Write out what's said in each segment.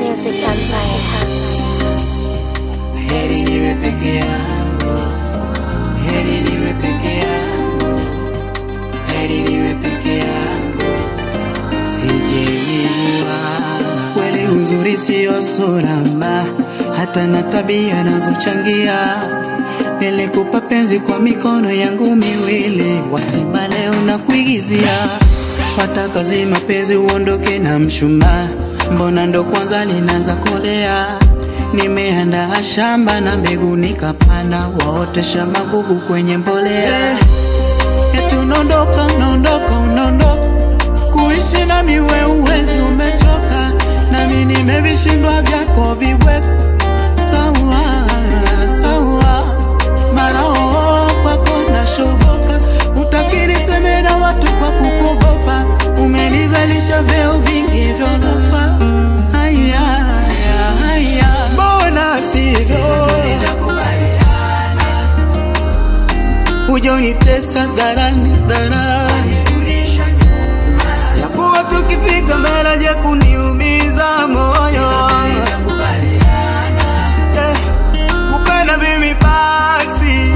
Music Empire. Heri niwe peke yangu, heri niwe peke yangu, heri niwe peke yangu, sijeiwa. Kweli uzuri siyo surama, hata na tabia nazochangia. Nilikupa penzi kwa mikono yangu miwili, wasima leo na kuigizia. Wataka zi mapenzi uondoke na mshumaa, mbona ndo kwanza linaanza kolea? Nimeandaa shamba na mbegu nikapanda, waotesha magugu kwenye mbolea. Eti unaondoka, unaondoka, unaondoka, kuishi na miwe uwezi, umechoka nami nimevishindwa vyako vibweko. Sawa sawa, mara oo kwako nashoboka, utakiri seme na watu kwa kukogopa, umenivalisha vyeo vingi vyolofa. Haya haya haya, mbona sivyo? Uja unitesa dharani dharani, ya kuwa tukifika mbele je kuniumiza moyo Eh, kupenda mimi basi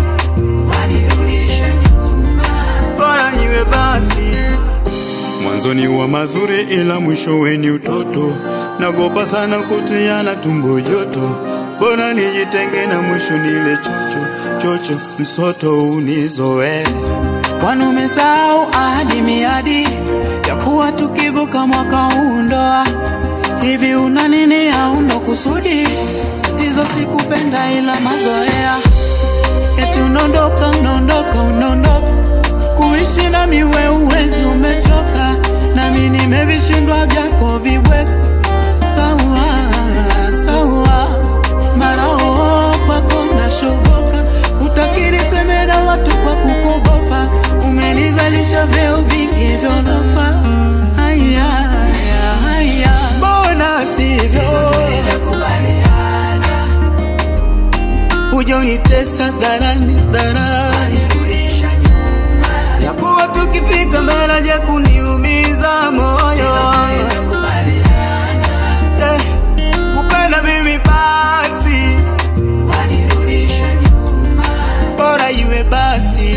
bora niwe basi mwanzoni wa mazuri ila mwishowe ni utoto nagopa sana kutiana tumbo joto bora nijitenge na mwisho nile chocho chocho msoto unizoe kwani umesahau ahadi miadi ya kuwa tukivuka mwaka huu ndoa hivi una nini au ndo kusudi tizo sikupenda ila mazoea eti unaondoka unaondoka unaondoka kuishi na miwe uwezi umechoka nami nimevishindwa vyako vibweko sawa sawa mara oo kwako nashoboka utakiri seme na watu kwa kukogopa umenivalisha vyeo vingi vyolofa haya haya haya mbona sivyo uja unitesa dharani dharani ya kuwa tukifika mbele je kuniumiza moyo Eh, kupenda mimi basi bora iwe basi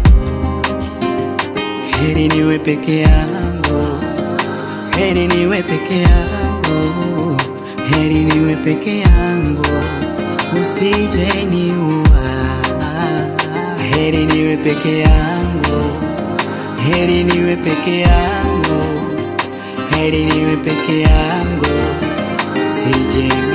heri niwe peke yangu heri niwe peke yangu heri niwe peke yangu usije niua heri niwe peke yangu heri niwe peke yangu heri niwe peke yangu sije